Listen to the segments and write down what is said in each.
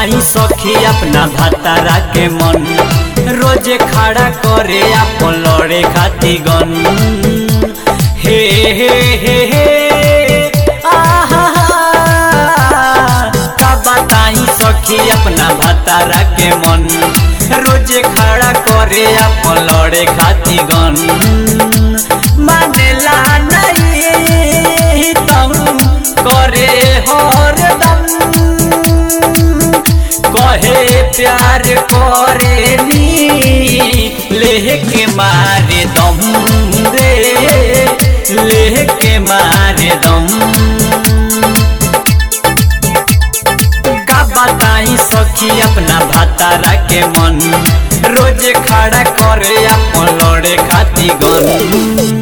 बताई सखी अपना भतारा के मन रोजे खड़ा करे अपन लड़े खाती गन हे हे हे हे आहा का बताई सखी अपना भतारा के मन रोजे खड़ा करे अपन लड़े खाती गन मानेला नहीं तम करे हरदम कहे प्यार करे नी लेके मारे दम रे लेके मारे दम का बताई सखी अपना भातारा के मन रोज खड़ा करे अपन लड़े खाती गन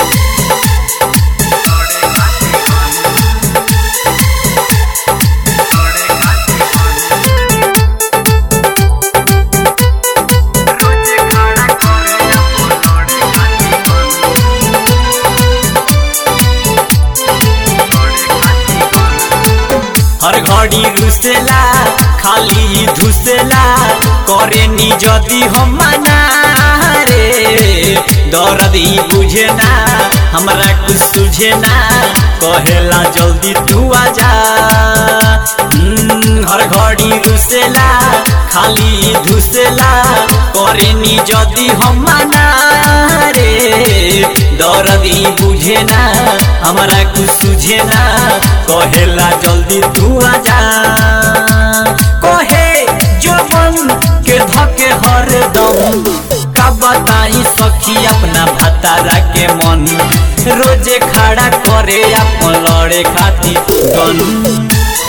हर घड़ी रुसेला खाली धुसेला करे नी जदी हम मना रे दर्द ही बुझे ना हमरा कुछ सुझे ना कहेला जल्दी तू आजा हम्म, हर घड़ी रुसेला खाली धुसेला करे नी जदी हम मना रे दर्द ही बुझे ना हमरा कुछ सुझे ना कहेला जल्दी तू आजा कहे जोबन के धके हर दम का बताई सखी अपना भतारा के मन रोजे खड़ा करे अपन लड़े खाती गन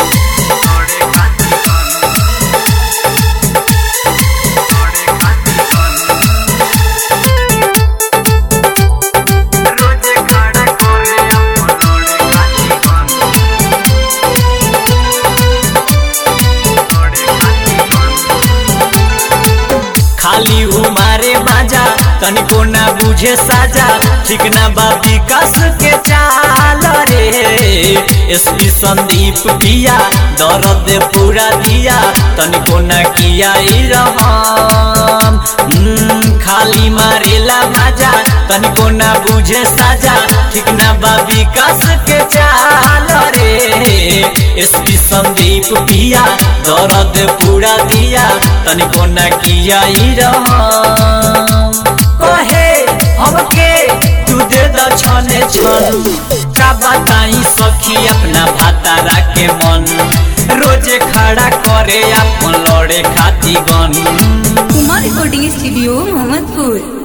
खाली उमारे बाजा तनिको ना बुझे साजा ठीक ना बा विकास के चाल रे एसपी संदीप पिया दर्द पूरा दिया तनिको ना किया ई रहम हम्म, खाली मारेला बाजा तनिको ना बुझे साजा ठीक ना बा विकास के चाल रे एसपी संदीप पिया दर्द पूरा दिया तनिको ना किया ई रहम कहे हमके तू दे द छने छन का बताई सखी अपना भातारा के मन रोजे खड़ा करे अपन लड़े खाती गन कुमार रिकॉर्डिंग स्टूडियो मोहम्मदपुर